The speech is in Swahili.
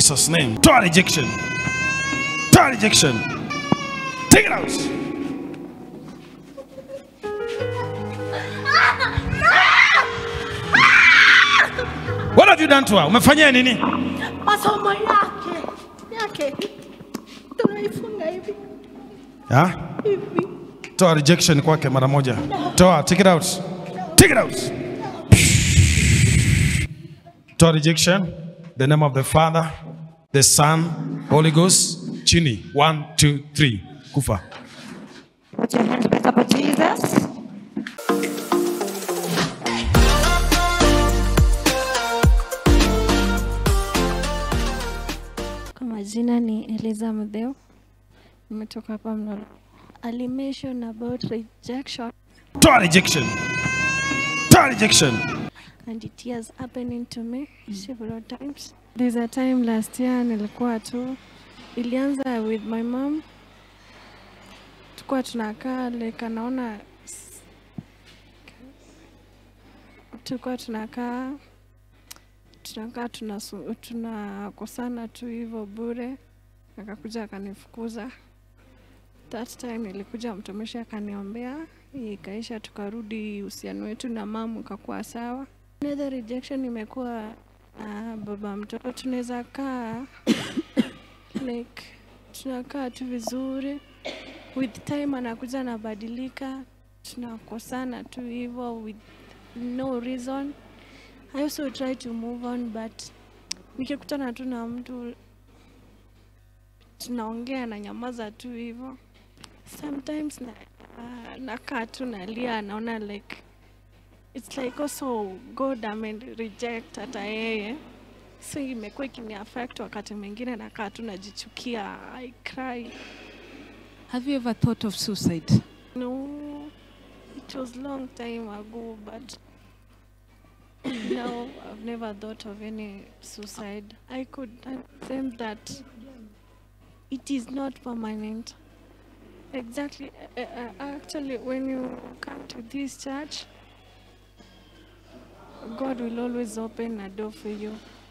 Jesus name. Toa rejection. Toa rejection. Take it out. What have you done to her? Umefanyia nini? masomo yake yake tunaifunga hivi Ha? hivi Toa rejection kwake mara moja. Toa, take it out. Take it out. Toa rejection. The name of the Father, the Son, Holy Ghost. Chini. One, two, three. Kufa. Put your hands back up at Jesus. Kwa majina ni Eliza Mdheu, nimetoka hapa Mlolo. Alimention about rejection Toa rejection. Toa rejection. and it has happening to me several times. There's a time last year nilikuwa tu, ilianza with my mom, tulikuwa tunakaa like anaona tulikuwa tunakaa tunakaa tunasu- tunakosana tu hivyo bure, akakuja akanifukuza. That time nilikuja mtumishi akaniombea, ikaisha, tukarudi uhusiano wetu na mamu ukakuwa sawa. Another rejection imekuwa uh, baba mtoto, tunaweza kaa like tunakaa tu vizuri, with time anakuja anabadilika, tunakosana tu hivyo with no reason. I also try to move on but nikikutana tu na mtu tunaongea na nyamaza tu hivyo. Sometimes na, uh, nakaa tu nalia, naona like it's like also God ame reject hata yeye, so imekuwa ikini affect wakati mwingine, nakaa tu najichukia, I cry. Have you ever thought of suicide? No, it was long time ago, but now I've never thought of any suicide. I could understand that it is not permanent. Exactly. Uh, uh, actually, when you come to this church, God will always open a door for you.